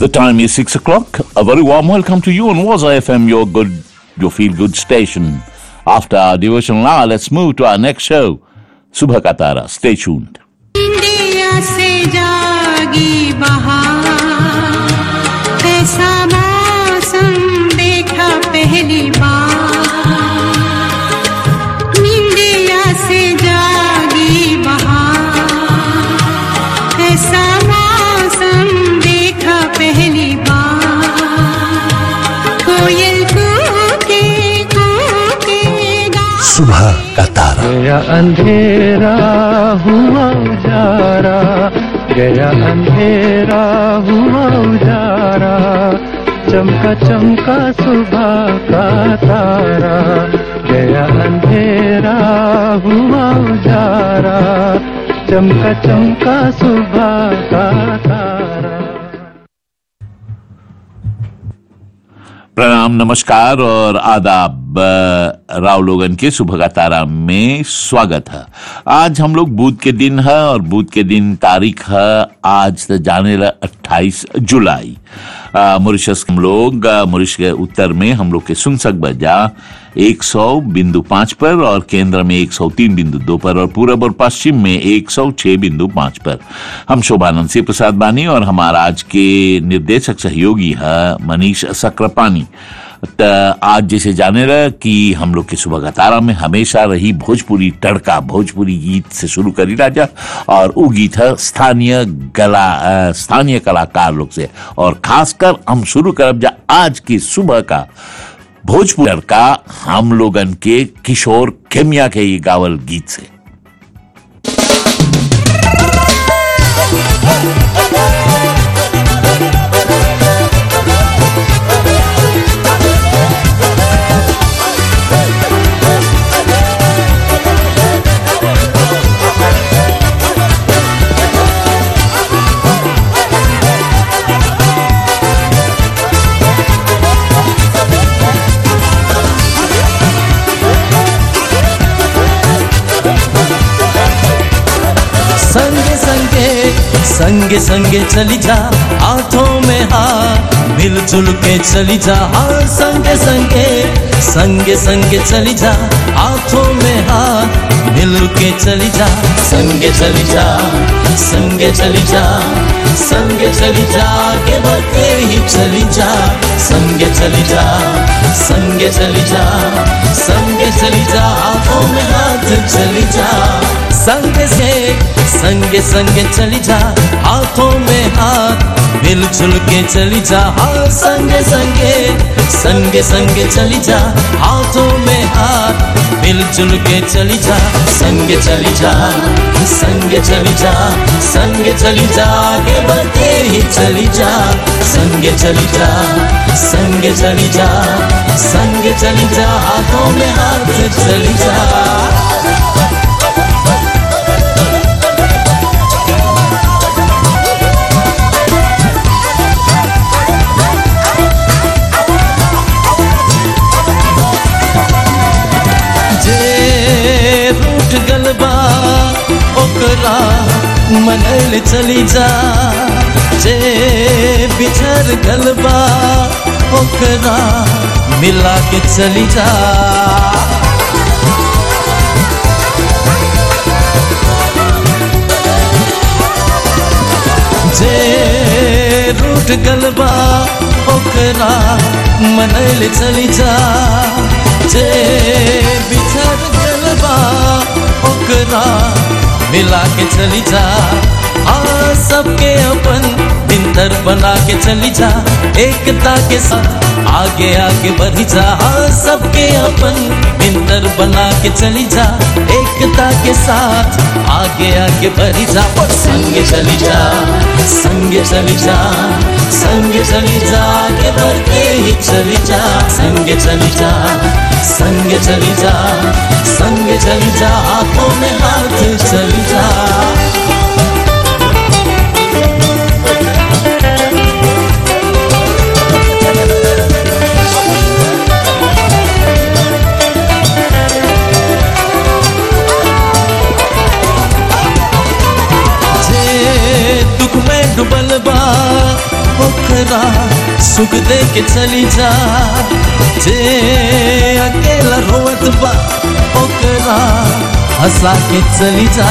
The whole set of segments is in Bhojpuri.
The time is six o'clock. A very warm welcome to you on Waza FM, your good, your feel good station. After our devotional hour, let's move to our next show, Subha Katara. Stay tuned. India से जागी बहार ऐसा मौसम देखा पहली बार इंडिया से जागी बहार ऐसा मौसम देखा पहली बार कोयल कूके कूके गा सुबह का तारा गया अंधेरा हुआ उजारा गया अंधेरा हुआ उजारा चमका चमका सुबह का तारा गया अंधेरा हुआ उजारा चमका चमका सुबह का तारा प्रणाम नमस्कार और आदाब अ, राव लोगन के सुबह का तारा में स्वागत है आज हम लोग बुध के दिन है और बुध के दिन तारीख है आज तो जाने ला अट्ठाईस जुलाई अ, मॉरिशस हम लोग अ, मॉरिशस के उत्तर में हम लोग के सुनसक बजा एक सौ बिंदु पांच पर और केंद्र में एक सौ तीन बिंदु दो पर और पूरब और पश्चिम में एक सौ छह बिंदु पांच पर हम शोभानंद सिंह प्रसाद बानी और हमारा आज के निर्देशक सहयोगी है मनीष सक्रापानी त आज जैसे जाने रहा कि हम लोग के सुबह का तारा में हमेशा रही भोजपुरी तड़का भोजपुरी गीत से शुरू करी राजा और वो गीत है स्थानीय गला अ, स्थानीय कलाकार लोग से और खासकर हम शुरू करब जा आज की सुबह का भोजपुरी तड़का हम लोगन के किशोर खेमिया के ये गावल गीत से संगे संगे संगे संगे चली जा हाथों में हाथ मिलजुल के चली जा हाँ संगे संगे संगे संगे चली जा हाथों में हाथ मिल के चली जा संगे चली जा संगे चली जा संगे चली जा के बढ़ते ही चली जा संगे चली जा संगे चली जा संगे चली जा हाथों में हाथ चली जा संगे से संगे संगे चली जा हाथों में हाथ मिलजुल के चली जा हाँ संगे संगे संगे संगे चली जा हाथों में हाथ मिलजुल के चली जा संगे चली जा संगे चली जा संगे चली जा आगे बढ़ते ही चली जा संगे चली जा संगे चली जा संगे चली जा हाथों में हाथ चली जा जे रूठ गलबा ओकरा मनल चली जा जे बिछड़ गलबा ओकरा मिला के चली जा जे रूठ गलबा ओकरा मनल चली जा जे बिछड़ गलबा ओकरा मिला के चली जा आ सबके अपन बिंदर बना के चली जा एकता के साथ आगे आगे बढ़ी जा हाँ सबके अपन बिंदर बना के चली जा एकता के साथ आगे आगे बढ़ी जा और संगे चली जा संगे चली जा संगे चली जा आगे बढ़ते ही चली जा संगे चली जा संगे चली जा संगे चली जा हाथों में हाथ चली जा दूसरा सुख दे के चली जा जे अकेला रोत बा ओकरा हंसा के चली जा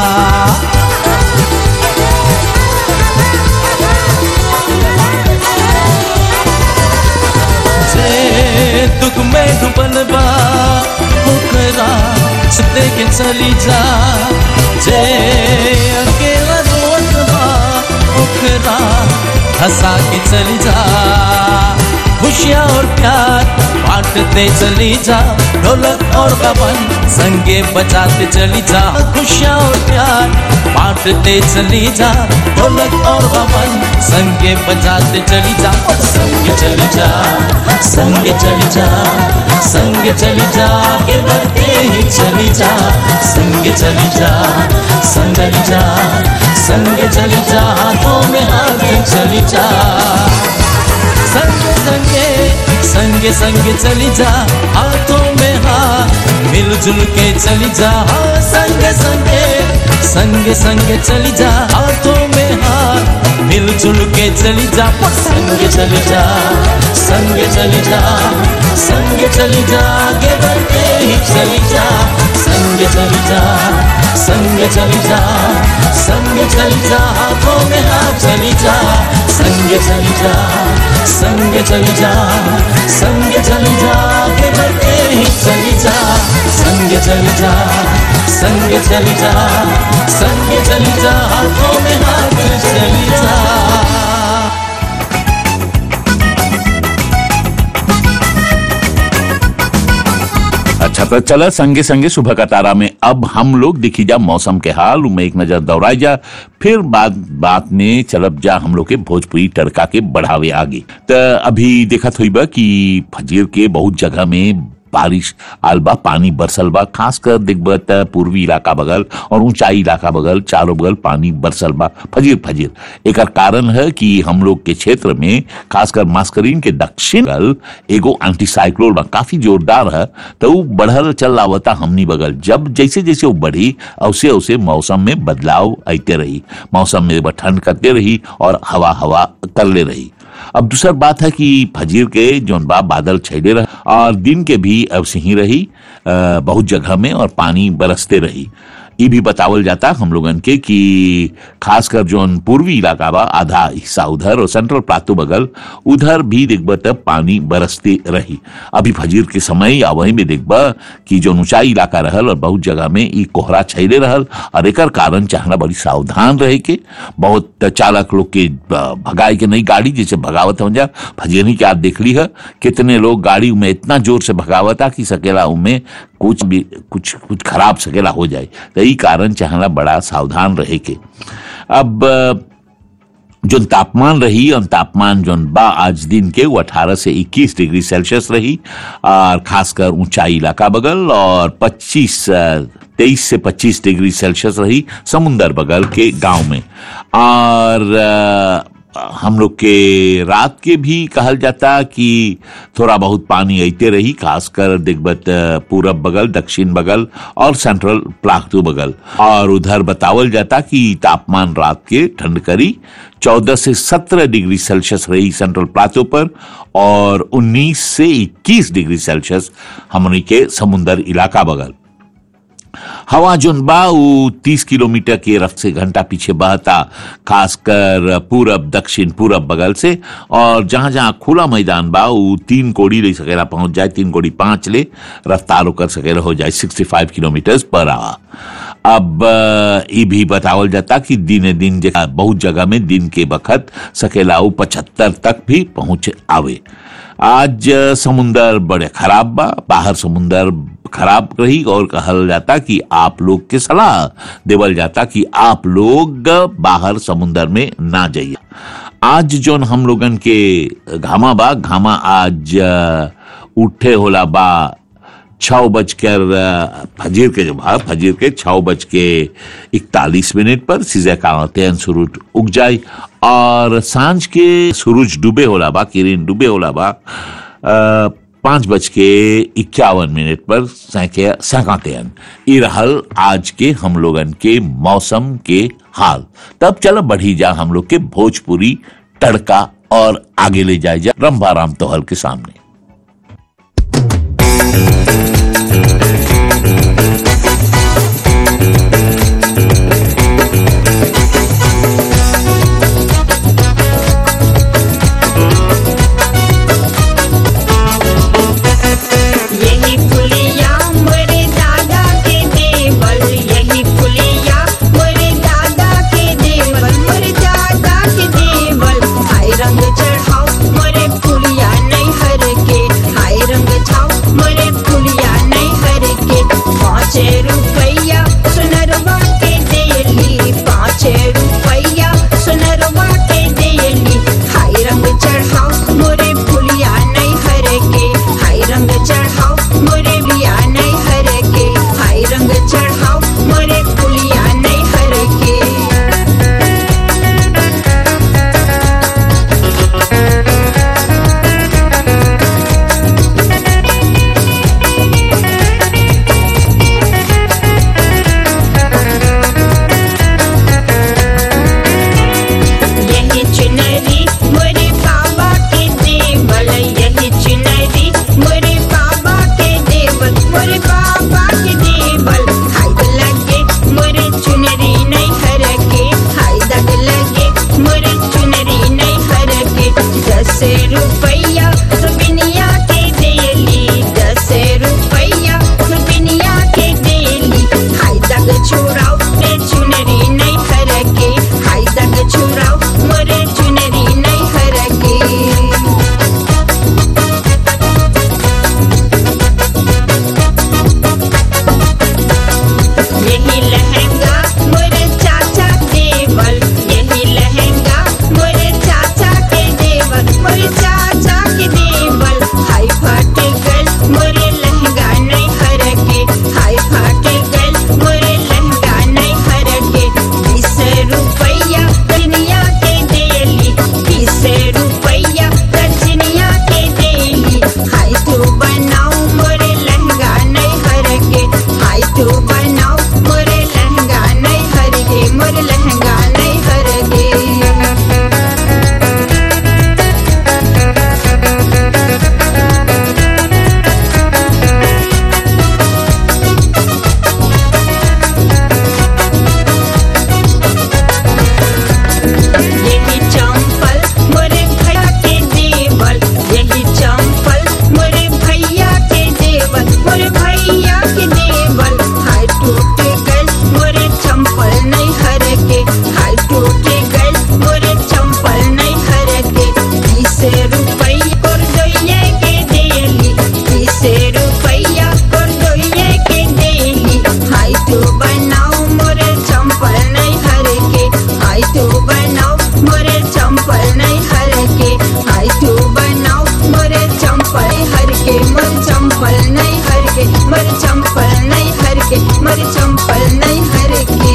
जे दुख में डूबल बा ओकरा छुते के चली जा जे अकेला रोत बा ओकरा हंसा के चली जा खुशियाँ और प्यार बांटते चली जा ढोलक और गबन संगे बजाते चली जा खुशियाँ और प्यार बांटते चली जा ढोलक और गबन संगे बजाते चली जा और संगे चली जा संगे चली जा संगे चली जा आगे बढ़ते ही चली जा संगे चली जा संग चली जा संगे चली जा हाथों में हाथ चली जा संगे संगे संगे संगे चली जा हाथों में हाथ मिलजुल के चली जा हाँ संगे संगे संगे संगे चली जा हाथों में हाथ मिलजुल के चली जा संगे चली जा संगे चली जा संगे चली जा आगे बढ़ते ही चली जा संगे चली जा संगे चली जा संगे चली जा हाथों में हाथ चली जा संगे चली जा संगे चली जा संगे चली जा आगे बढ़ते ही चली जा संगे चली जा संगे चली जा संगे चली जा हाथों में हाथ चली जा अच्छा तो चला संगे संगे सुबह का तारा में अब हम लोग दिखी जा मौसम के हाल में एक नजर दौड़ाई जा फिर बात बात में चलब जा हम लोग के भोजपुरी तड़का के बढ़ावे आगे तो अभी देखत हुई बा कि फजीर के बहुत जगह में बारिश आलबा पानी बरसल बा खासकर देखब त पूर्वी इलाका बगल और ऊंचाई इलाका बगल चारों बगल पानी बरसल बा फजीर फजीर एक कारण है कि हम लोग के क्षेत्र में खासकर मास्करीन के दक्षिण बगल एगो एंटी साइक्लोन बा काफी जोरदार है तो वो बढ़ल चल आवता हमनी बगल जब जैसे जैसे वो बढ़ी औसे औसे मौसम में बदलाव आते रही मौसम में वह ठंड करते रही और हवा हवा करले रही अब दूसर बात है कि फजीर के जौन बा बादल छैले रहे और दिन के भी अब से ही रही अ, बहुत जगह में और पानी बरसते रही ये भी बतावल जाता हम लोगन के कि खासकर जौन पूर्वी इलाका बा आधा हिस्सा उधर और सेंट्रल प्लाटू बगल उधर भी देखब तब पानी बरसते रही अभी फजीर के समय या वही में देखब कि जो ऊंचाई इलाका रहल और बहुत जगह में ई कोहरा छैले रहल और एकर कारण चाहना बड़ी सावधान रहे के बहुत चालक लोग के अ, भगाए के नहीं गाड़ी जैसे भगावत हो जा फजीरनी के आप देख ली है कितने लोग गाड़ी में इतना जोर से भगावता कि सकेला उनमें कुछ भी कुछ कुछ खराब सकेला हो जाए तो यही कारण चाहना बड़ा सावधान रहे के अब अ, जो तापमान रही और तापमान जो बा आज दिन के वो 18 से 21 डिग्री सेल्सियस रही और खासकर ऊंचाई इलाका बगल और 25 तेईस से 25 डिग्री सेल्सियस रही समुंदर बगल के गांव में और अ, हम लोग के रात के भी कहल जाता कि थोड़ा बहुत पानी आते रही खासकर दिग्बत पूरब बगल दक्षिण बगल और सेंट्रल प्लाटू बगल और उधर बतावल जाता कि तापमान रात के ठंड करी 14 से 17 डिग्री सेल्सियस रही सेंट्रल प्लाटो पर और 19 से 21 डिग्री सेल्सियस हमनी के समुंदर इलाका बगल हवा जोन बा उ तीस किलोमीटर के रफ्त से घंटा पीछे बहता खासकर पूरब दक्षिण पूरब बगल से और जहां जहां खुला मैदान बा उ तीन कोड़ी ले सकेला पहुंच जाए तीन कोड़ी पांच ले रफ्तार कर सकेला हो जाए sixty five kilometre per hour अब अ, ई भी बतावल जाता कि दिने दिन जे बहुत जगह में दिन के बखत सकेला उ पचहत्तर तक भी पहुंच आवे आज अ, समुंदर बड़े खराब बा बाहर समुंदर खराब रही और कहल जाता कि आप लोग के सलाह देवल जाता कि आप लोग बाहर समुंदर में ना जाइए आज जोन हम लोगन के घामा बा घामा आज अ, उठे होला बा छः बजकर अ, फजीर के जो बा फजीर के छः बज के इकतालीस मिनट पर सीजे कावते सूरज उग जाए और सांझ के सूरज डूबे होला बा किरण डूबे होला बा अ, पाँच बज के इक्यावन मिनट पर सैकातेन ई रहल आज के हम लोगन के मौसम के हाल तब चलो बढ़ी जा हम लोग के भोजपुरी तड़का और आगे ले जाए जा रंभा राम तोहल के सामने यही पुलिया मोरे दादा के देवल यही पुलिया मोरे दादा के देवल मोरे दादा के देवल हाय रंग चढ़ाओ मोरे पुलिया नहीं हर के हाय रंग छाओ मोरे पुलिया नहीं हर के पाँच रुपया सुनरवा के देली पाँच रुपया सुनरवा के देली हाय रंग चढ़ाओ मोरे पुलिया नहीं हर के हाय रंग चढ़ाओ मोरे बिया नहीं हर के हाय रंग चढ़ाओ मोरे पुलिया नहीं हर के यही चुनरी मोरे बाबा के देवल यही चुनरी मोरे बाबा के देवल मोरे बाबा के देवल हाय लगे मोरे चुनरी नहीं हर के हाय दग लगे मोरे चुनरी नहीं हर के दस रुपया सुबिनिया के देली दस रुपया सुबिनिया के देली हाय दग छोड़ाओ रे चुनरी नहीं हर के हाय दग छोड़ाओ मोरे चुनरी नहीं हर के यही लहंगा मोरे चाचा देवल यही लहंगा मोरे चाचा के देवल मोरे चाचा के देवल हाय फाटे गल मोरे लहंगा नहीं हर के हाय फाटे गल मोरे लहंगा नहीं हर के बीस रुपया दुनिया के देली बीस रुपया रजनिया के देली हाय तू बनाओ मोरे लहंगा नहीं हर के हाय तू बनाओ मोरे लहंगा नहीं हर के मोरे लहंगा नहीं हर के यही चंपल मोरे भैया के देवल यही चंपल मोरे भैया के देवल मोरे भैया के देवल हाय टूट गल मोरे चंपल नहीं हर के हाय टूट गल मोरे चंपल नहीं हर के बीस रुपया कर दोइये के देली बीस रुपया कर दोइये के देली हाय तू बनाओ मोरे चंपल नहीं हर के हाय तू बनाओ मोरे चंपल नहीं हर के हाय तू बनाओ मोरे चंपल हर के मोर चंपल नहीं हर के मोर चंपल नहीं हर के मोर चंपल नहीं हर के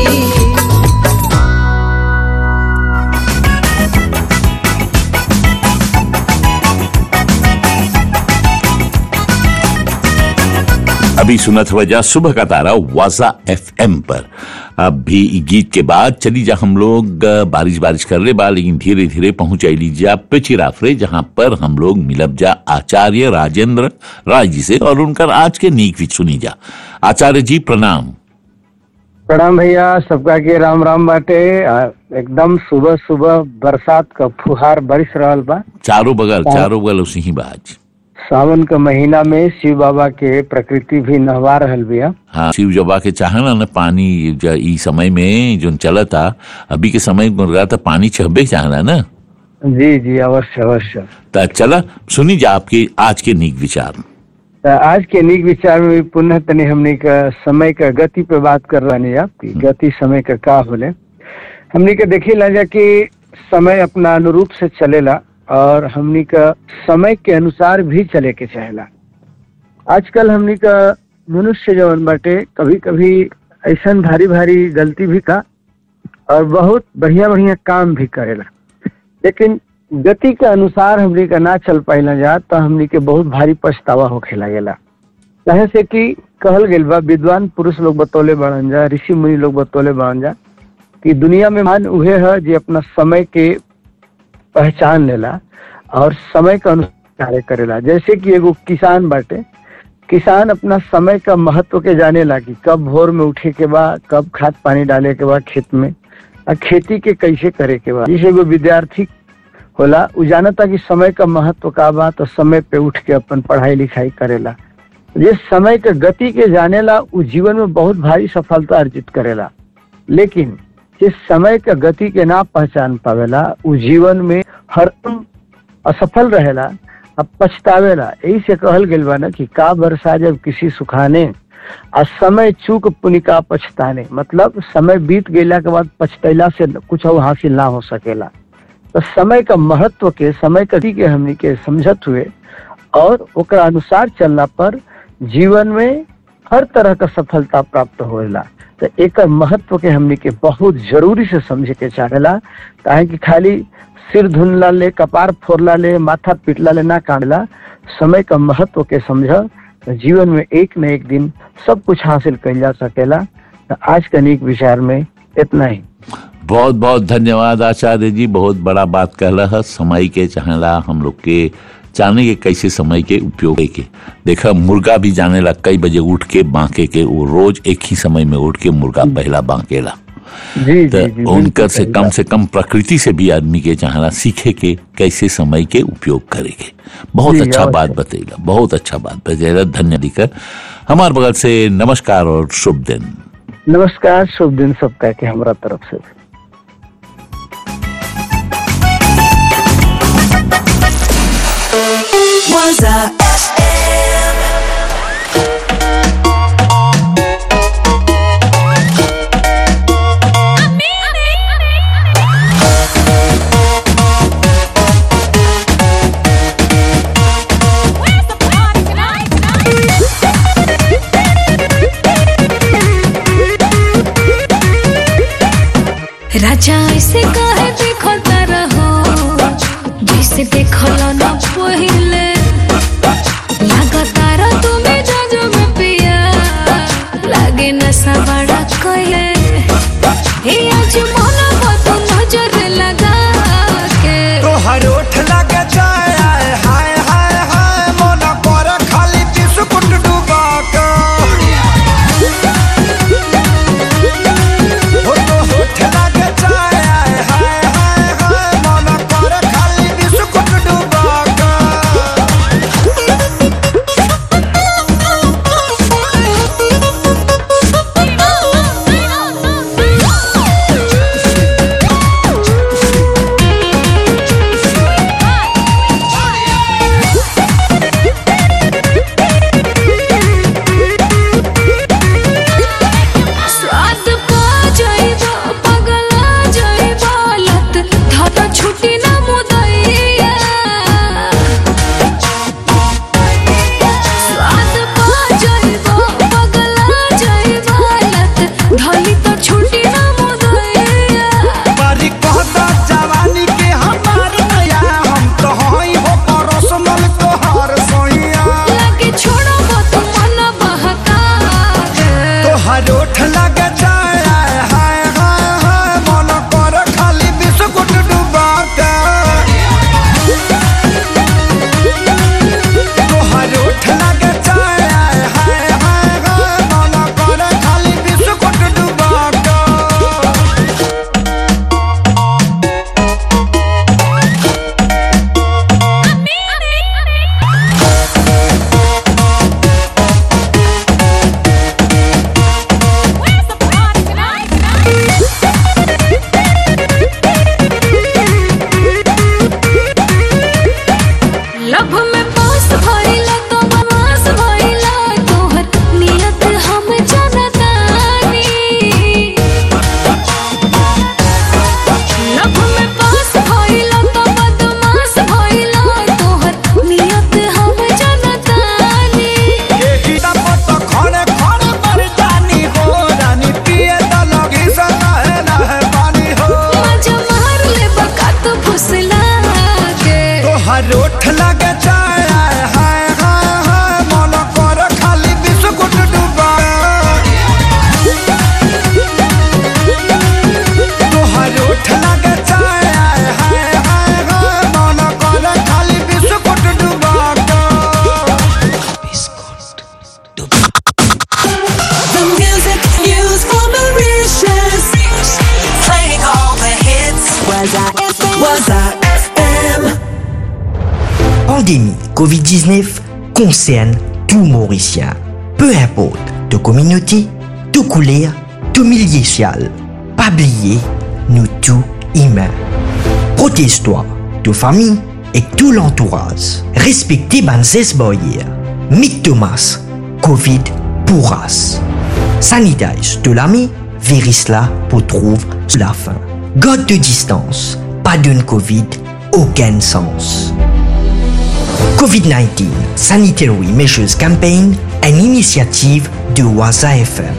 अभी सुनत वजह सुबह का तारा वाजा एफएम पर अब भी इ गीत के बाद चली जा हम लोग अ, बारिश बारिश कर ले बा लेकिन धीरे धीरे पहुंच आईली जा पिचिराफरे जहां पर हम लोग मिलब जा आचार्य राजेंद्र राय जी से और उनकर आज के नीक भी सुनी जा आचार्य जी प्रणाम प्रणाम भैया सबका के राम राम बाटे आ, एकदम सुबह सुबह बरसात का फुहार बरस रहल बा चारों बगल चारों बगल उसी ही बाज सावन का महीना में शिव बाबा के प्रकृति भी नहवा रहल बिया हाँ शिव जबा के चाहना न पानी ज- ई समय में जो चलता अभी के समय में रहा था पानी चहबे चाहना ना जी जी अवश्य अवश्य त चला सुनी जा आपके आज के नीक विचार त आज के नीक विचार में भी पुनः तनी हमनी का समय का गति पे बात कर रही आप कि गति समय का का होले हमनी के देखी ला जा कि समय अपना अनुरूप से चलेला और हमनी का समय के अनुसार भी चले के चाहेला आजकल हमनी का मनुष्य जवन बाटे कभी कभी ऐसा भारी भारी गलती भी का और बहुत बढ़िया बढ़िया काम भी करेला लेकिन गति के अनुसार हमनी का ना चल पाइला जा तो हमनी के बहुत भारी पछतावा होखे लागेला कहे से कि कहल गेल बा विद्वान पुरुष लोग बतौले बढ़न जा ऋषि मुनि लोग बतौले बढ़न जा कि दुनिया में मान उहे है जे अपना समय के पहचान लेला और समय के अनुसार कार्य करेला जैसे कि एगो किसान बाटे किसान अपना समय का महत्व के जाने लागी कब भोर में उठे के बा कब खाद पानी डाले के बा खेत में और खेती के कैसे करे के बा जैसे एगो विद्यार्थी होला उ जानता कि समय का महत्व का बा तो समय पे उठ के अपन पढ़ाई लिखाई करेला ये समय के गति के जानेला उ जीवन में बहुत भारी सफलता अर्जित करेला लेकिन जिस समय के गति के ना पहचान पावेला उ जीवन में हरदम असफल रहेला अब पछतावेला यही से कहल गेल बा ना कि का बरसा जब किसी सुखाने आ समय चूक पुनिका पछताने मतलब समय बीत गेला के बाद पछतैला से कुछ और हासिल ना हो सकेला तो समय का महत्व के समय कथी के हमनी के समझत हुए और ओकरा अनुसार चलना पर जीवन में हर तरह का सफलता प्राप्त होएला तो एक महत्व के हमनी के बहुत जरूरी से समझे के चाहेला काहे कि खाली सिर धुनला ले कपार फोड़ला ले माथा पीटला ले ना कांडला समय का महत्व के समझ तो जीवन में एक न एक दिन सब कुछ हासिल कल जा सकेला तो आज का नीक विचार में इतना ही बहुत बहुत धन्यवाद आचार्य जी बहुत बड़ा बात कहला है समय के चाहेला हम लोग के जाने के कैसे समय के उपयोग के देखा मुर्गा भी जाने ला कई बजे उठ के बांके के वो रोज एक ही समय में उठ के मुर्गा पहला बांकेला जी तो जी जी उनकर बिल्कुल से सही कम बात। से कम प्रकृति से भी आदमी के चाहना सीखे के कैसे समय के उपयोग करेंगे बहुत जी, अच्छा अवश्य। बात बतेगा बहुत अच्छा बात बतेगा धन्य दिकर हमारे बगल से नमस्कार और शुभ दिन नमस्कार शुभ दिन सबका के हमरा तरफ से Waza राजा ऐसे काहे देखो रहो जैसे देखल न पहिले लगातार तुम्हें जो में पिया लागे नशा बड़ा कहे हे आज मन बतो नजर लगा के तोहर ओठ लगे जाए आए हाय हाय हाय मन पर खाली बिस्कुट डुबा के हो तो होठ लगे जाए आए हाय हाय हाय मन पर खाली बिस्कुट डुबा के स्वाद पा जाइबो पगला जाइबो लत धाता छुटी ना मुदैया स्वाद पा जाइबो पगला जाइबो लत धली तो छुटी ना मुदैया बारी कहता जवानी के हमार नया हम तो हई हो परसनल तोहार सोइया लगे छोड़ो मत मन बहका के तोहर ओठ लगे जाए आए हाय हाय हाय मन कर खाली बिस्कुट डुबा के तोहर ओठ लगे जाए आए हाय हाय हाय मन कर खाली बिस्कुट डुबा के लब में पास भइला तो बवास भइला तोहर नियत हम जानतानी लब में पास भइला तो बदमाश भइला तोहर नियत हम जानतानी एही दपत खड़े खड़े मर जानी हो रानी पिए त लगी से लहे लहे पानी हो मजा मार ले बकात फुसला के तोहर ओठ लगे जाए आए हाय हाय हाय मन कर खाली बिस्कुट डुबा तोहर ओठ लगे जाए आए हाय हाय हाय pandémie Covid-19 concerne tout Mauricien. Peu importe de communauté, de couleur, de milieu social. Pas oublier, nous tous humains. Protège-toi, de famille et tout l'entourage. Respectez Banzes Boyer. Mick Thomas, Covid pourras. Sanitage de l'ami, Verisla pour trouve la fin. God de distance, pas d'une Covid, aucun sens. COVID-19 Sanitary Measures Campaign, une initiative de Waza FM.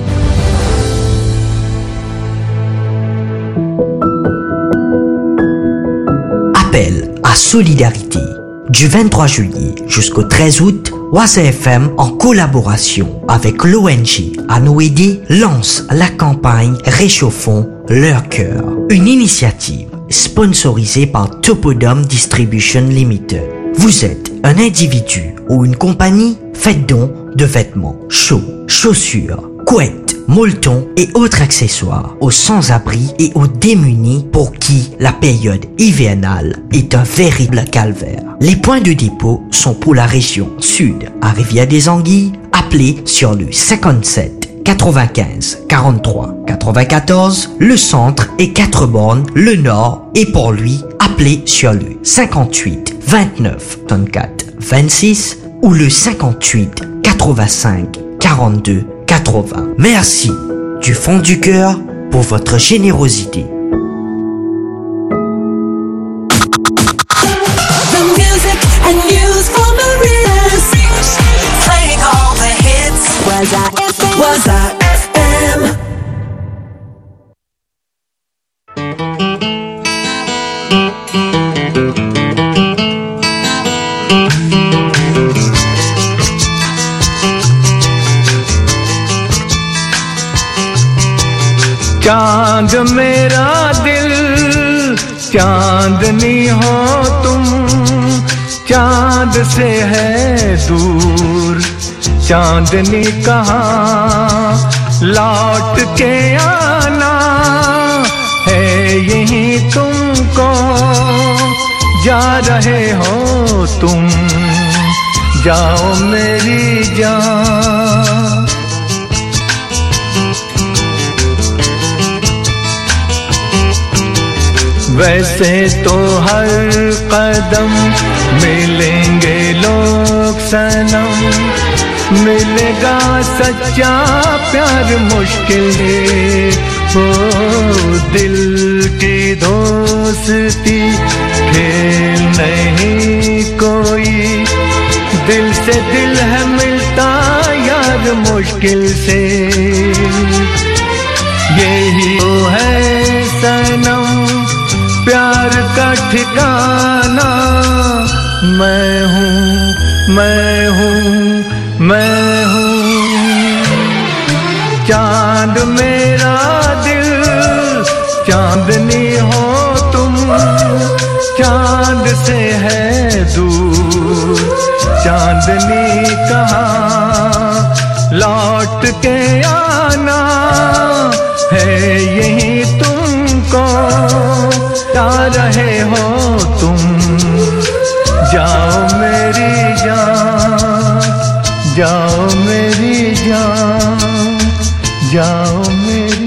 Appel à solidarité. Du 23 juillet jusqu'au 13 août, Waza FM, en collaboration avec l'ONG Anoédé, lance la campagne Réchauffons leur cœur. Une initiative sponsorisée par Topodome Distribution Limited. Vous êtes un individu ou une compagnie, faites don de vêtements chauds, chaussures, couettes, molletons et autres accessoires aux sans-abri et aux démunis pour qui la période hivernale est un véritable calvaire. Les points de dépôt sont pour la région sud à Rivière des Anguilles, appelez sur le 57 95 43 94, le centre et 4 bornes, le nord et pour lui, appelez sur le 58 29 34 26 ou le 58 85 42 80. Merci du fond du cœur pour votre générosité. The music and news for Mauritius. Playing all the hits. Was I FM? Was I FM? चांद मेरा दिल चांदनी हो तुम चांद से है दूर चांदनी कहाँ लौट के आना है यही तुमको जा रहे हो तुम जाओ मेरी जान वैसे तो हर कदम मिलेंगे लोग सनम मिलेगा सच्चा प्यार मुश्किल है ओ दिल की दोस्ती खेल नहीं कोई दिल से दिल है मिलता यार मुश्किल से यही तो है सनम प्यार का ठिकाना मैं हूँ मैं हूँ मैं हूँ चांद मेरा दिल चांदनी हो तुम चांद से है दूर चांदनी कहाँ लौट के आना है यही तुमको जा रहे हो तुम जाओ मेरी जान जाओ मेरी जान जाओ मेरी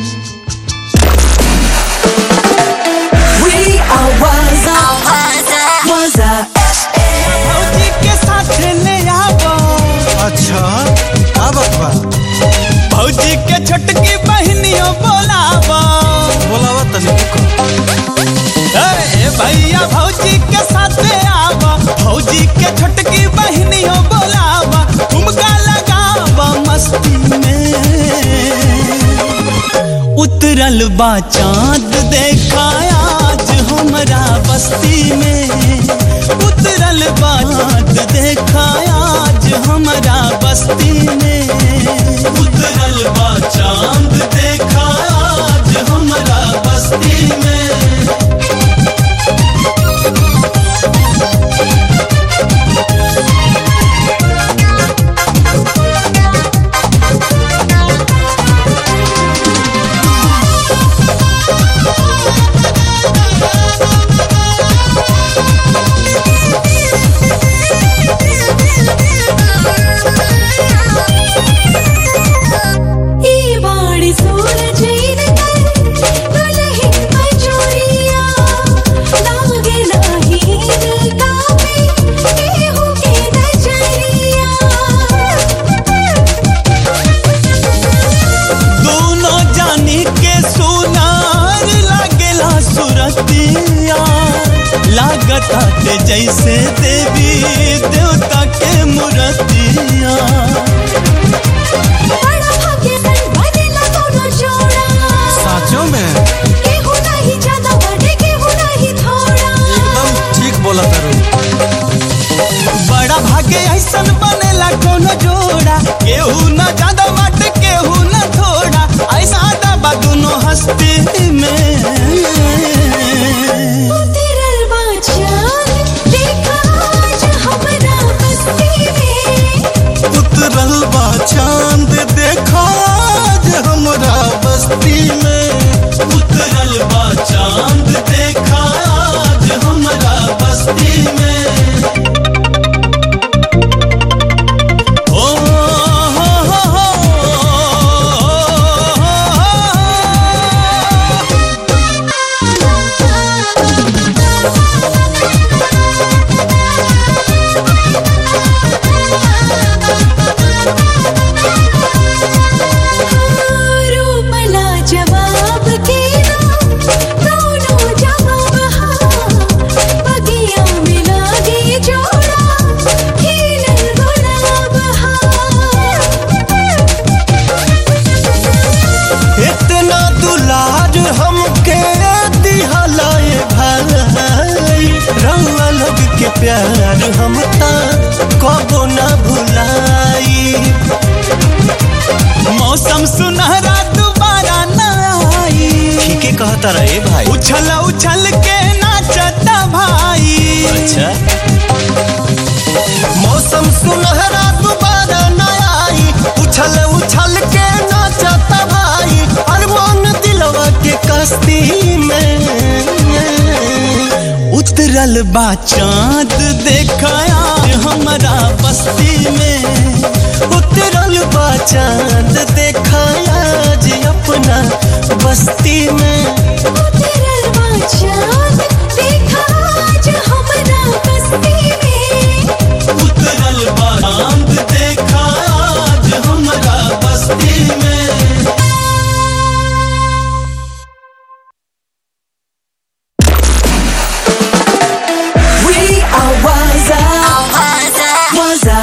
We are Waza. Waza भौजी के साथ ले आवो अच्छा अब बा भौजी के छोटकी बहनियों बोलावा बोलावा तनी ए भैया भौजी के साथ आवा भौजी के छोटकी बहनियों बोलावा ठुमका लगावा मस्ती में उतरल बा चांद देखा आज हमरा बस्ती में उतरल बा चांद देखा आज हमरा बस्ती में उतरल बा चांद देखा आज हमरा बस्ती में जैसे देवी देवता के मूर्तिया बड़ा भाग्य मन बनेला कोनो जोड़ा साचो में केहू नहीं ज्यादा बड़े केहू नहीं थोड़ा एकदम ठीक बोला तारू बड़ा भाग्य ऐसन बनेला कोनो जोड़ा केहू न ज्यादा मट केहू न थोड़ा ऐसा दबा दोनों हस्ती में उतरल बा चाँद देखा आज हमरा बस्ती में उतरल बा चांद देखा आज हमरा बस्ती में उतरल बा चांद देखा आज हमरा बस्ती में ओ हो हो हो रूपला जवाब के दोनों जवाब हाँ बगिया में लागे जोड़ा खिलल गुलाब हाँ इतना दुलार हमके दिहलाए भाई रंगा लोग के प्यार हम ता कबो ना भुलाई मौसम सुनहरा दोबारा ना आई ठीके कहता रहे भाई उछल उछल के नाचता भाई अच्छा मौसम सुनहरा दोबारा न आई उछल उछल के नाचता भाई अरमान दिलवा के कश्ती में उतरल बा चांद देखाया हमरा बस्ती में उतरल बा चांद देखाया जी अपना बस्ती में उतरल बा चाँद देखा आज हमरा बस्ती में उतरल बा चांद देखा आज हमरा बस्ती में We are Waza Waza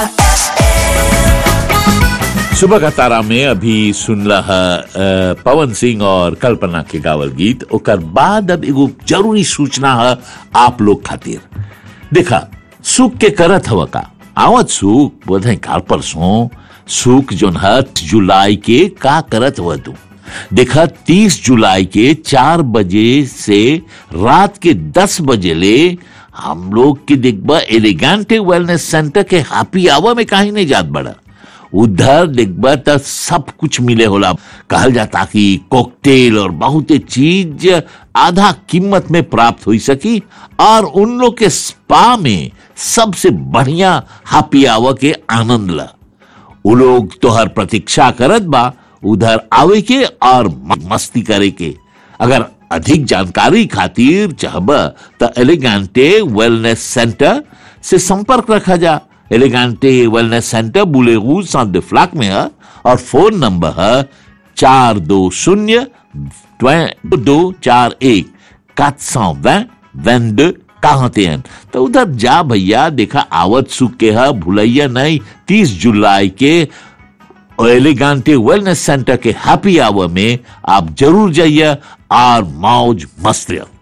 सुबह का तारा में अभी सुनला है अ, पवन सिंह और कल्पना के गावल गीत ओकर बाद अब एगो जरूरी सूचना है आप लोग खातिर देखा सुख के करत हव का आवत सुख बोधे काल परसों सुख जोन है जुलाई के का करत हुआ तू देखा तीस जुलाई के चार बजे से रात के दस बजे ले हम लोग के देखबा एलिगेंट वेलनेस सेंटर के हैप्पी आवर में कहीं नहीं जात बड़ा उधर देखबा त सब कुछ मिले होला कहल जाता कि कॉकटेल और बहुत चीज आधा कीमत में प्राप्त हो सकी और उन लोग के स्पा में सबसे बढ़िया हैप्पी आवर के आनंद ला उ लोग तोहर प्रतीक्षा करत बा उधर आवे के और म- मस्ती करे के अगर अधिक जानकारी खातिर चाहब तो एलिगेंटे वेलनेस सेंटर से संपर्क रखा जा एलिगेंटे वेलनेस सेंटर बुलेगू सात फ्लैक में है और फोन नंबर है चार दो शून्य दो चार एक quatre cent vingt vingt deux quarante et un तो उधर जा भैया देखा आवत सुख के है भुलैया नहीं तीस जुलाई के एलिगांटे वेलनेस सेंटर के हैप्पी आवर में आप जरूर जाइए और मौज मस्त रहो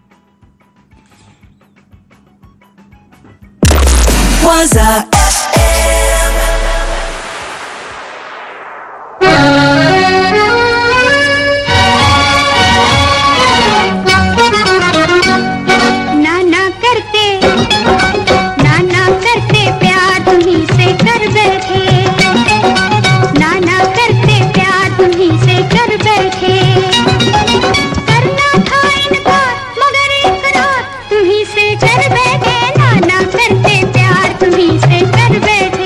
Waza नाना करते नाना करते प्यार तुम्ही से कर बैठे नाना करते प्यार तुम्ही से कर बैठे करना था इनकार मगर इकरार तुम्ही से कर बैठे नाना करते प्यार तुम्ही से कर बैठे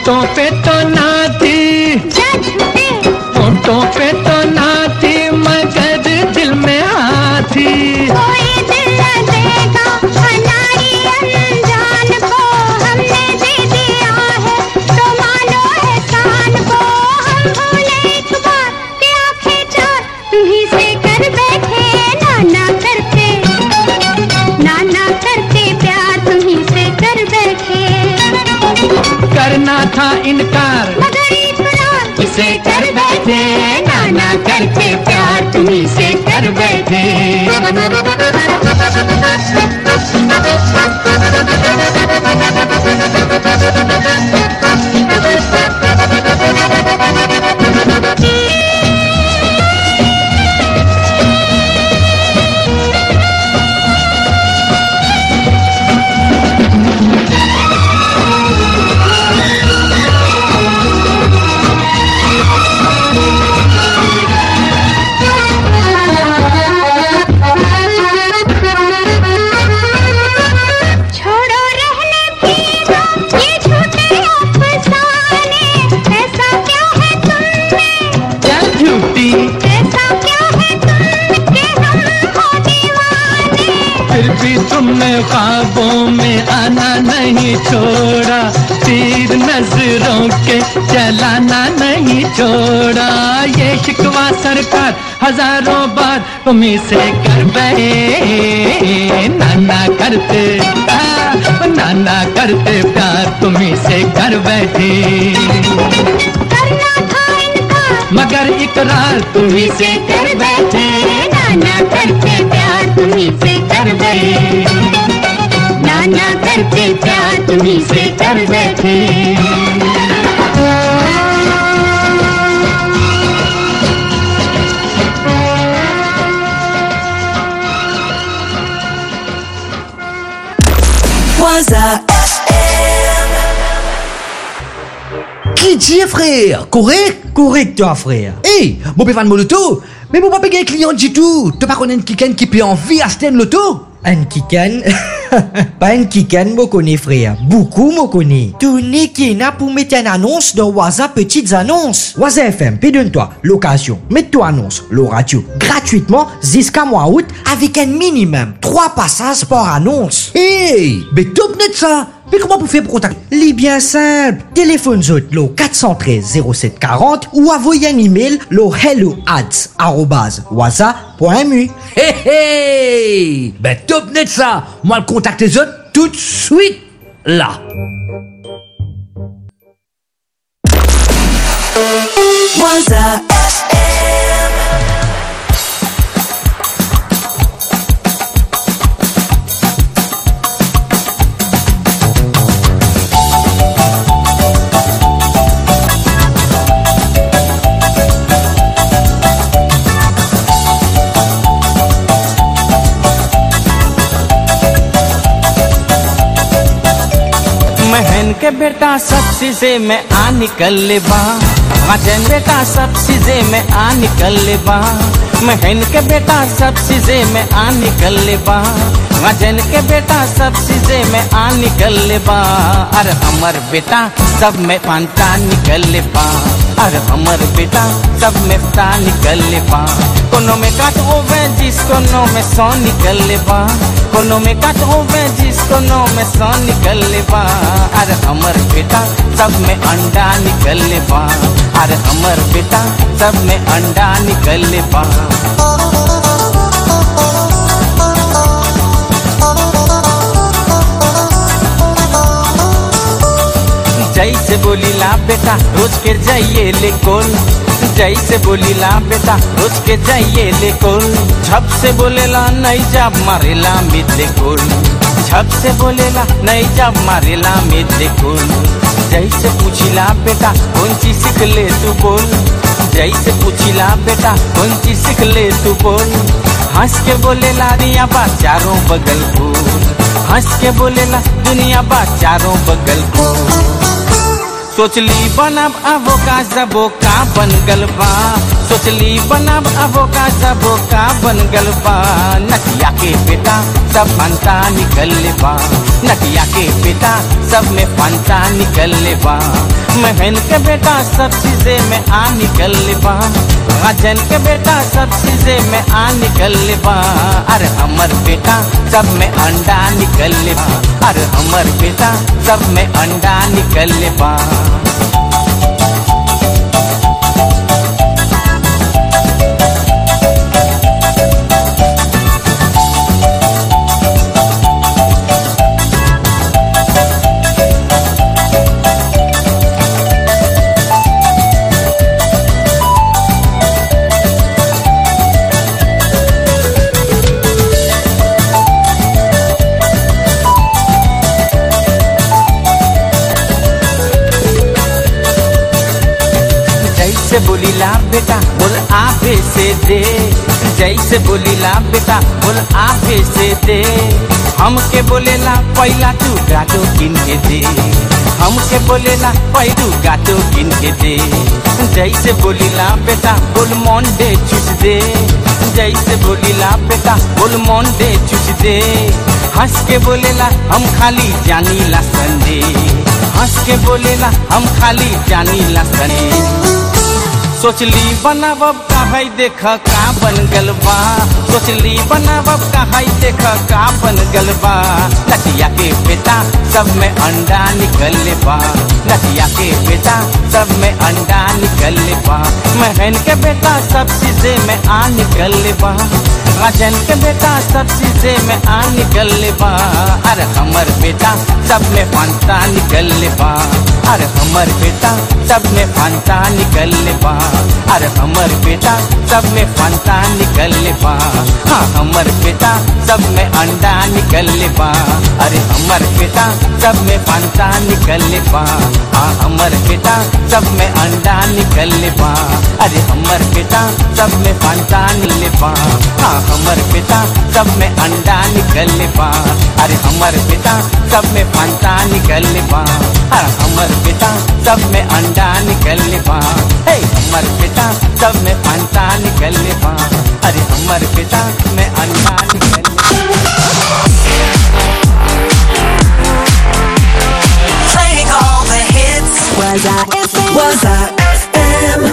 होठों पे तो ना थी जा झूठे होठों पे तो ना थी मगर दिल में हाथी कोई दिल न देगा हमारी अनजान को हमने दे दिया है तो मानो एहसान को हम भूले एक बार कि आंखें चार तुम्ही से कर बैठे नाना करते नाना करते प्यार तुम्ही से कर बैठे करना था इनकार मगर इकरार इसे कर बैठे नाना करके प्यार तुम्ही से कर बैठे छोड़ो रहने दो ये झूठे अफसाने ऐसा क्या है तुमने क्या झूठी ऐसा क्या है तुमने कि हम हो दीवाने फिर भी तुमने ख्वाबों में आना नहीं छोड़ा तीर नजरों के चलाना नहीं छोड़ा ये शिकवा सरकार हजारों बार तुम्ही से कर बैठे नाना करते आ, नाना करते प्यार तुम्ही से कर बैठे करना था इनकार मगर इकरार तुम्ही से कर बैठे नाना करते प्यार तुम्ही से कर बैठे नाना करते प्यार तुम्ही से कर बैठे Waza Qui dit frère Correct Correct, toi, frère. Hey, mon pévan mon loto Mais mon papa un client du tout Tu pas connaître quelqu'un qui peut envie à Sten loto Un kikan Pas un kikan, moi connais, frère. Beaucoup, moi connais. Tourné qui n'a pour mettre une annonce dans Waza Petites Annonces. Waza FM, pédonne-toi, location, mets-toi annonce, le radio, gratuitement, jusqu'à mois août, avec un minimum, 3 passages par annonce. Hey, mais top net ça Mais comment vous faites pour contacter Les bien simple. Téléphone zot lo 413 0740 ou envoyez un email lo hello ads arrobase waza.mu. Hey hey Ben top net ça Moi le contacte les autres tout de suite là Waza महन के बेटा सब चीजें में आ निकल ले बा वजन बेटा सब चीजें में आ निकल ले बा महन के बेटा सब चीजें में आ निकल ले बा वजन के बेटा सब चीजें में आ निकल ले बा अरे हमर बेटा सब में पांता निकल ले बा अरे हमर बेटा सब में पता निकल ले बा कोनो में काट होवे जिस कोनो में सौ निकल ले बा कोनो में काट होवे जिस कोनो में सौ निकल ले बा अरे हमर बेटा सब में अंडा निकल ले बा अरे हमर बेटा सब में अंडा निकल ले बा जैसे बोलीला बेटा रोज के जाइए ले कोल जैसे बोलीला बेटा रोज के जाइए ले कोल झप से बोलेला नहीं जब मारेला मिले कोल झप से बोलेला नहीं जब मारेला मिले कोल जैसे पूछिला बेटा कौन चीज सीख ले तू बोल जैसे पूछिला बेटा कौन चीज सीख ले तू बोल हंस के बोलेला रिया बा चारों बगल फूल हंस के बोलेला दुनिया बा चारों बगल फूल सोचली बनब अबो का जबो का बन गल बा सोचली बनब अबो का जबो का बन गल बा नटिया के बेटा सब फंता निकल ले बा नटिया के बेटा सब में फंता निकल ले बा महन के बेटा सब चीजें में आ निकल बा राजन के बेटा सब चीजें में आ निकल बा अरे हमर बेटा सब में अंडा निकल बा अरे हमर बेटा सब में अंडा निकल बा जैसे बोलीला बेटा बोल आफे से दे जैसे बोलीला बेटा बोल आफे से दे हमके बोलेला पहला तू गाटो किन के दे हमके बोलेला पैरू गाटो किन के दे जैसे बोलीला बेटा बोल मोंडे चुस दे जैसे बोलीला बेटा बोल मोंडे चुस दे हंस के बोलेला हम खाली जानी ला संडे हंस के बोलेला हम खाली जानी ला संडे सोचली बनावब कहाई देख का बन गल बा सोचली बनावब कहाई देख का बन गल बा नटिया के बेटा सब में अंडा निकल बा नटिया के बेटा सब में अंडा निकल बा महन के बेटा सब चीजें में आ निकल बा राजन के बेटा सब चीजें में आ निकल बा अरे हमर बेटा सब में फंता निकल बा अरे हमर बेटा सब में फंता निकल बा अरे हमर बेटा सब में फंता निकल बा हाँ हमर बेटा सब में अंडा निकल बा अरे हमर बेटा सब में फंता निकल बा हाँ हमर बेटा सब में अंडा निकल बा अरे हमर बेटा सब में फंता निकल बा हाँ हमर बेटा सब में अंडा निकल बा अरे हमर बेटा सब में फंता निकल बा हाँ हमर बेटा सब में अंडा निकल बा हे हमर बेटा सब में फंता निकल बा अरे हमर बेटा में अंडा निकल Playing all the hits. Was I FM? Was I FM?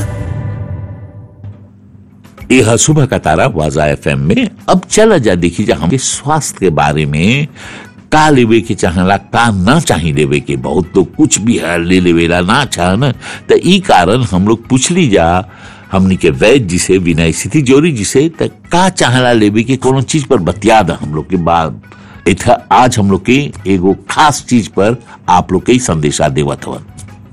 यह सुबह का तारा वाजा एफ में अब चला जा देखी जा हम स्वास्थ्य के बारे में का लेवे के चाहला का ना चाही लेवे के बहुत तो कुछ भी है ले लेवेला ना चाह न तो ई कारण हम लोग पूछली जा हमनी के वैद्य जी से विनय स्थिति जोरी जी से त का चाहला लेवे के कोनो चीज पर बतिया दा हम लोग के बाद इथा आज हम लोग के एगो खास चीज पर आप लोग के ही संदेशा देवत हवन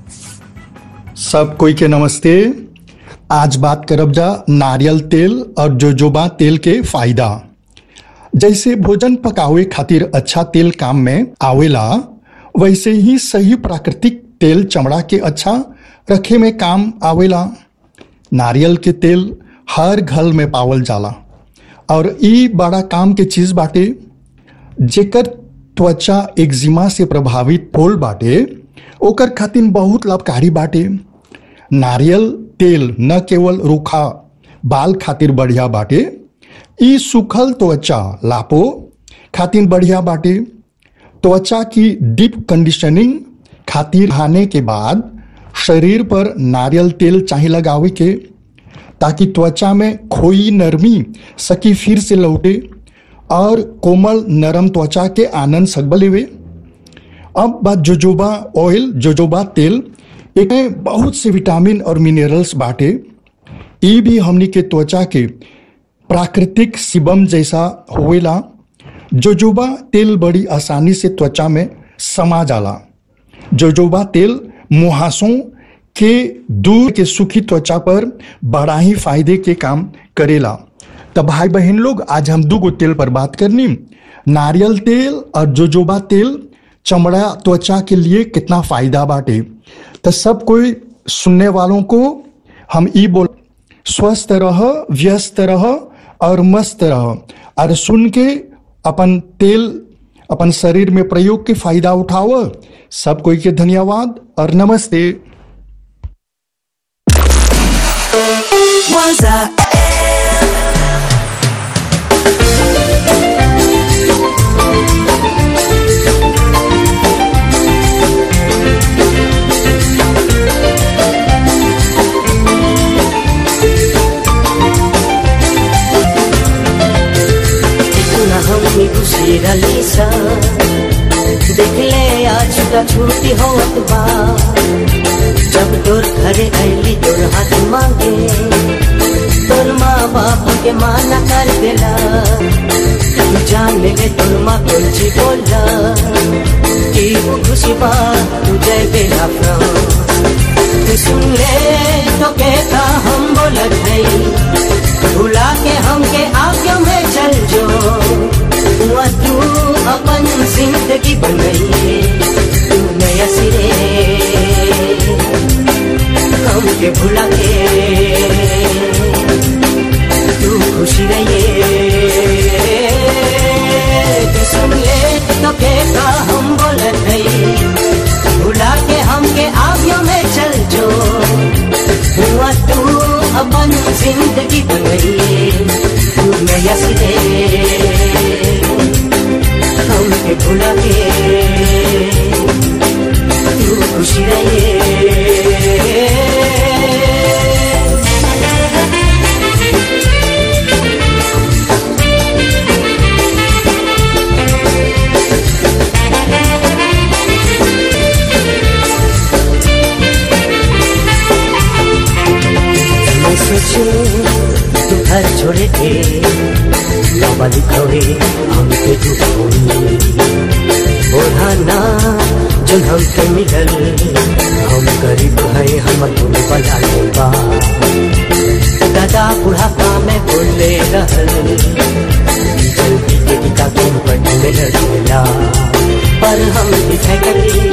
सब कोई के नमस्ते आज बात करब जा नारियल तेल और जोजोबा तेल के फायदा जैसे भोजन पकावे खातिर अच्छा तेल काम में आवेला वैसे ही सही प्राकृतिक तेल चमड़ा के अच्छा रखे में काम आवेला नारियल के तेल हर घर में पावल जाला और ई बड़ा काम के चीज बाटे जेकर त्वचा एक्जिमा से प्रभावित होल बाटे ओकर खातिर बहुत लाभकारी बाटे नारियल तेल न केवल रूखा बाल खातिर बढ़िया बाटे ई सूखल त्वचा लापो खातिर बढ़िया बाटे त्वचा की डीप कंडीशनिंग खातिर खाने के बाद शरीर पर नारियल तेल चाहे लगावे के ताकि त्वचा में खोई नरमी सकी फिर से लौटे और कोमल नरम त्वचा के आनंद सकब लेवे अब बात जोजोबा ऑयल जोजोबा तेल एक में बहुत से विटामिन और मिनरल्स बाटे ई भी हमनी के त्वचा के प्राकृतिक सिबम जैसा होवेला जोजोबा तेल बड़ी आसानी से त्वचा में समा जाला जोजोबा तेल मुहासों के दूर के सुखी त्वचा पर बड़ा ही फायदे के काम करेला तो भाई बहन लोग आज हम दो गो तेल पर बात करनी नारियल तेल और जोजोबा तेल चमड़ा त्वचा के लिए कितना फायदा बाटे तो सब कोई सुनने वालों को हम ई बोल स्वस्थ रह व्यस्त रह और मस्त रह और सुन के अपन तेल अपन शरीर में प्रयोग के फायदा उठाओ सब कोई के धन्यवाद और नमस्ते Was I तोर घरे अली तोर हाथ मांगे तोर माँ बाप के माना कर देला तू जान ले तोर माँ कुछ बोला कि वो खुशी बा तू जय बेला तू सुन ले तो कहता हम बोलत नहीं भुला के हमके आगे में चल जो हुआ तू अपन जिंदगी बनाइए तू नया सिरे हमके भुला के तू खुशी रहिए तू सुन ले तो कहता हम बोलत नहीं भुला के हमके आगे में चल जो हुआ तू अपन जिंदगी बनाइए तू नया सिरे हमके भुला के तू खुशी रहिए मैं सोचू तू घर छोड़े थे बाबा लिखोए हम पे तू ओढ़ाना जो हमके मिलल हम गरीब है हम तुम बना लेबा दादा बुढ़ापा में बोले रहल जल्दी के टिका तुम पट में लड़ेला पर हम दिखाई करी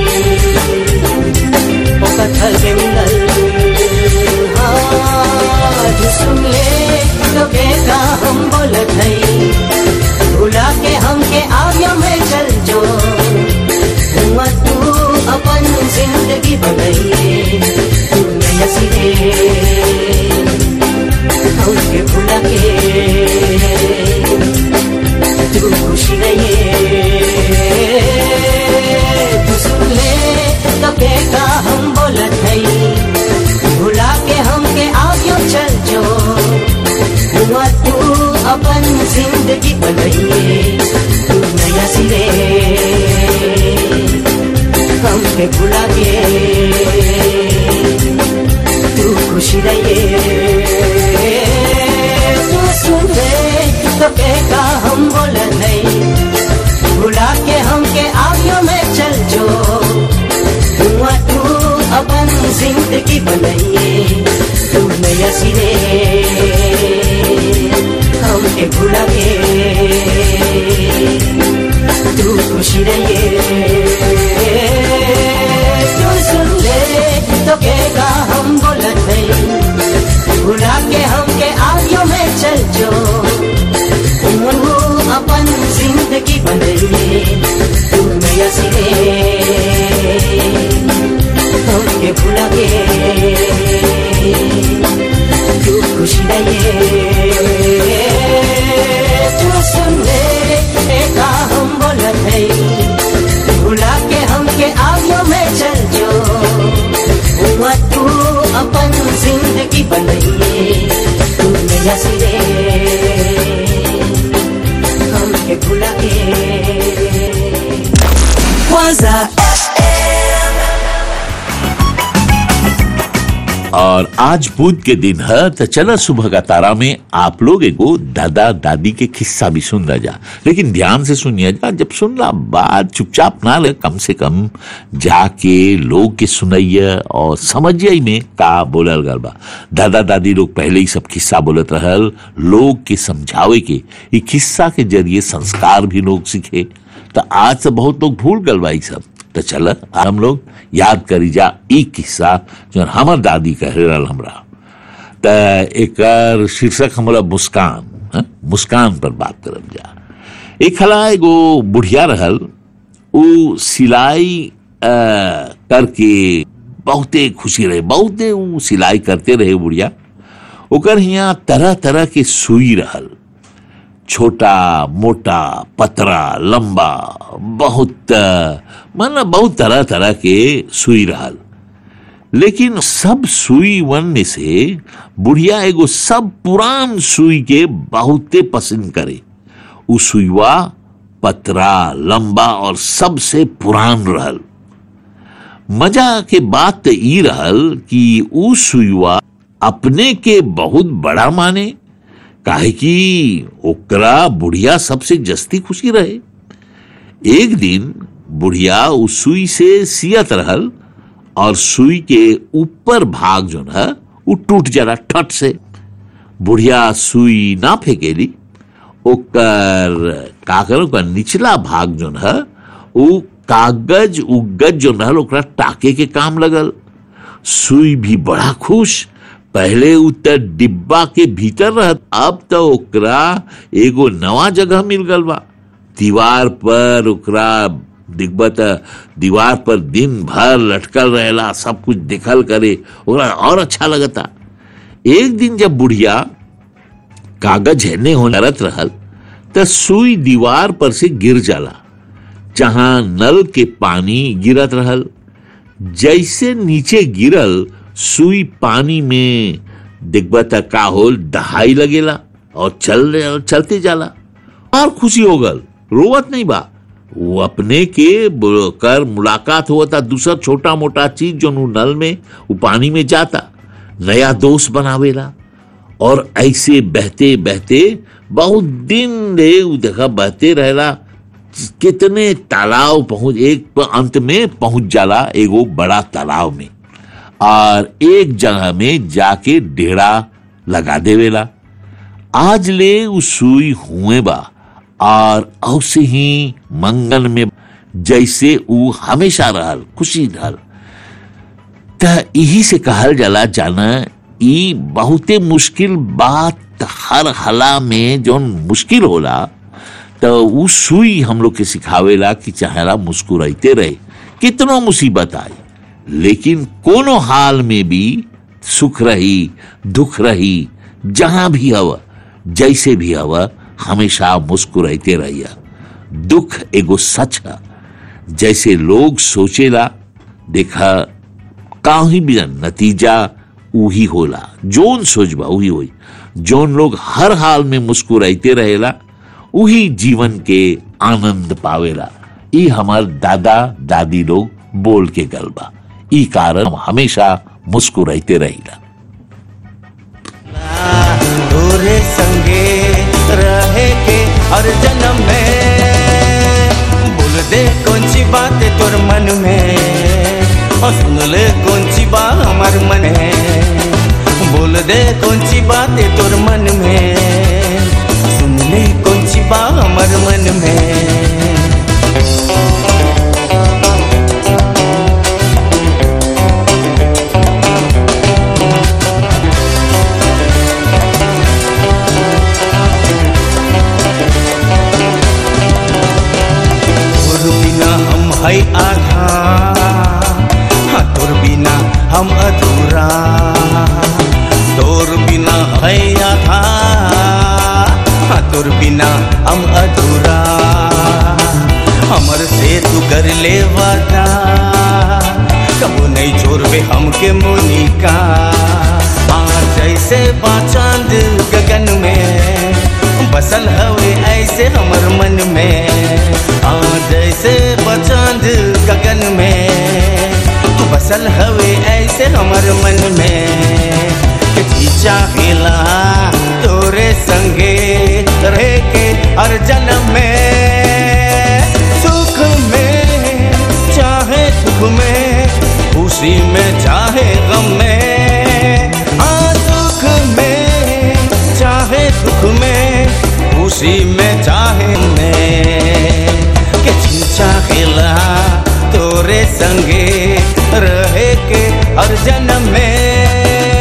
ओ कथल के मिलल आज सुन ले तो कहता हम बोलत नहीं भुला के हमके आगे में चल जो हुआ तू अपन जिंदगी बनाइए तू नया सिरे हमके भुला के तू खुशी रहिए तू सुन ले तो कहता हम बोलत नहीं भुला के हमके आगे चल जो हुआ तू अपन जिंदगी बनाइए तू नया सिरे हमके भुला के तू खुशी रहिए तू सुन ले तो कहता हम बोल नहीं भुला के हमके आगे में चल जो हुआ तू अपन जिंदगी बनाइए तू नया सिरे हमके भुला के तू खुशी रहिए तू सुन ले तो कहेगा हम बोलत नहीं भुला के हमके आगे में चल जो तू अपन जिंदगी बनाइए तू नया सिरे हमके भुला के तू खुशी रहिए तू सुन ले एका हम बोलत है भुला के हमके आगे में चल जो हुआ तू अपन जिंदगी बनाइए तू नया सिरे हमके भुला के Waza और आज बुध के दिन है तो चला सुबह का तारा में आप लोग एगो दादा दादी के किस्सा भी सुन रहा जा लेकिन ध्यान से सुनिए जा जब सुनला बात चुपचाप ना ले कम से कम जाके लोग के सुनैया और समझिए में का बोलल गल बा दादा दादी लोग पहले ही सब किस्सा बोलत रहल लोग के समझावे के ये किस्सा के जरिए संस्कार भी लोग सीखे तो आज से बहुत लोग भूल गल बा ई सब तो चल हम लोग याद करी जा ई किस्सा जो हमर दादी कह रहल हमरा त एकर शीर्षक हमरा मुस्कान हाँ? मुस्कान पर बात करब जा एक हला एगो बुढ़िया रहल उ सिलाई अ, करके बहुते खुशी रहे बहुते उ सिलाई करते रहे बुढ़िया ओकर हियाँ तरह तरह के सुई रहल छोटा मोटा पतरा लंबा बहुत अ, मतलब बहुत तरह तरह के सुई रहल लेकिन सब सुई वन में से बुढ़िया एगो सब पुरान सुई के बहुते पसंद करे उ सुईवा पतरा लंबा और सबसे पुरान रहल मजा के बात त ई रहल कि ऊ सुयुआ अपने के बहुत बड़ा माने काहे कि ओकरा बुढ़िया सबसे जस्ती खुशी रहे एक दिन बुढ़िया उस सुई से सियत रहल और सुई के ऊपर भाग जो है वो टूट जरा ठट से बुढ़िया सुई ना फेंकेली ओकर का करो ओकर निचला भाग जो है वो कागज उगज जो रहल ओकरा टाके के काम लगल सुई भी बड़ा खुश पहले उ त डिब्बा के भीतर रहत अब तो ओकरा एगो नवा जगह मिल गल बा दीवार पर ओकरा दिखबा त दीवार पर दिन भर लटकल रहेला सब कुछ दिखल करे ओकरा और अच्छा लगता एक दिन जब बुढ़िया कागज हेने हो नरत रहल त सुई दीवार पर से गिर जाला जहां नल के पानी गिरत रहल जैसे नीचे गिरल सुई पानी में दिखबा त का होल दहाई लगेला और चल और चलते जाला और खुशी हो गल रोवत नहीं बा वो अपने के ब- कर मुलाकात हुआ था दूसरा छोटा मोटा चीज जो नु नल में वो पानी में जाता नया दोस्त बनावेला और ऐसे बहते बहते बहुत दिन रे उ देखा बहते रहेला कितने तालाब पहुंच एक प- अंत में पहुंच जाला एगो बड़ा तालाब में और एक जगह में जाके डेरा लगा देवेला आज ले उ सुई हुए बा और औसे ही मंगल में जैसे उ हमेशा रहल खुशी रहल त यही से कहल जाला जाना ई बहुते मुश्किल बात हर हला में जो मुश्किल होला तो उ सुई हम लोग के सिखावेला कि चाहेला मुस्कुराते रहे कितनो मुसीबत आए लेकिन कोनो हाल में भी सुख रही दुख रही जहां भी हवा जैसे भी हवा हमेशा मुस्कुराते रहिया दुख एगो सच है जैसे लोग सोचेला देखा काहीं भी नतीजा उही होला जोन सोचबा उही होई जोन लोग हर हाल में मुस्कुराते रहेला उही जीवन के आनंद पावेला ई हमार दादा दादी लोग बोल के गलबा ई कारण हम हमेशा मुस्कुराते रहिला तोरे संगे रहे के हर जन्म में बोल दे कौन सी बात है तोर मन में और सुन ले कौन सी बात हमार मन है बोल दे कौन सी बात है तोर मन में सुन ले कौन सी बात हमार मन में तोर बिना हम है आधा हाँ तोर बिना हम अधूरा तोर बिना है आधा हाँ तोर बिना हम अधूरा हमर से तू कर ले वादा कबो नहीं छोड़बे हमके मोनिका हाँ जैसे बाचांद गगन में बसल हवे ऐसे हमर मन में हाँ जैसे बचांद गगन में तू बसल हवे ऐसे हमर मन में जी चाहेला तोरे संगे रहे के हर जन्म में सुख में चाहे दुख में खुशी में चाहे गम में हाँ सुख में चाहे दुख में खुशी में चाहे में के चाहेला तोरे संगे रहे के हर जन्म में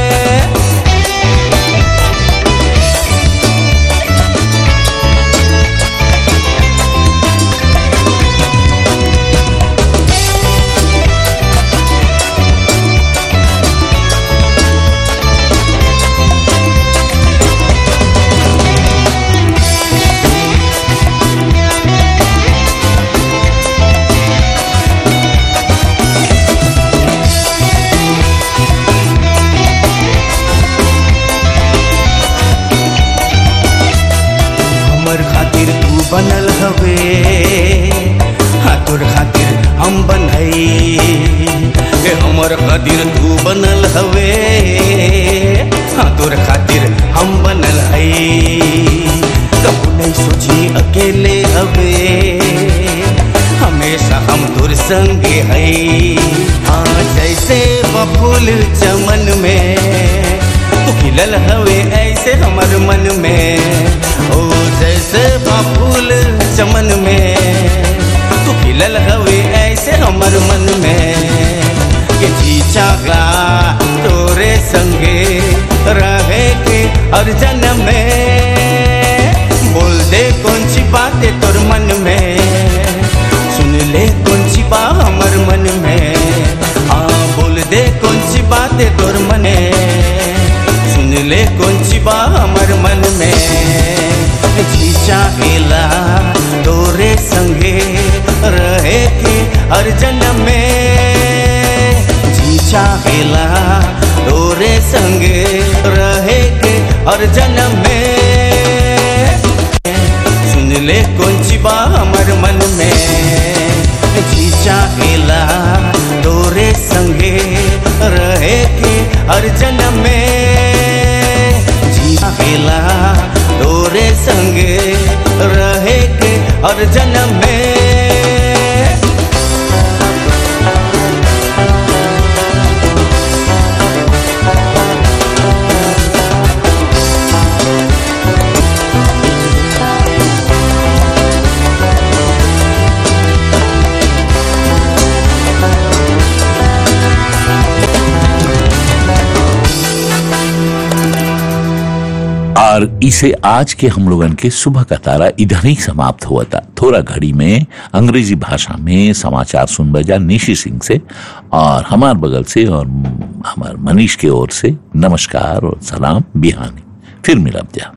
हमर खातिर तू बनल हवे हाँ तोर खातिर हम बनई हमर खातिर तू बनल हवे हाँ तोर खातिर हम बनल है कबू नहीं सोची अकेले हवे हमेशा हम तोर संगे है हाँ जैसे बफूल चमन में तू खिलल हवे ऐसे हमर मन में ओ जैसे बफूल चमन में तू खिलल हवे ऐसे हमर मन में के जी चाहला तोरे संगे रहे के हर जन्म में बोल दे कौन सी बातें तोर मन में सुन ले कौन सी बा हमर मन में हाँ बोल दे कौन सी बातें तोर मन में सुन ले कौन सी बा हमर मन में जी चाहेला तोरे संगे रहे के हर जन्म में जी चाहेला तोरे संगे रहे के हर जन्म में सुन ले कौन सी बा हमर मन में जी चाहेला तोरे संगे रहे के हर जन्म में जी चाहेला तोरे संगे रहे के हर जन्म में और इसे आज के हम लोगन के सुबह का तारा इधर ही समाप्त हुआ था थोड़ा घड़ी में अंग्रेजी भाषा में समाचार सुन बजा निशी सिंह से और हमार बगल से और हमार मनीष के ओर से नमस्कार और सलाम बिहानी फिर मिलब जा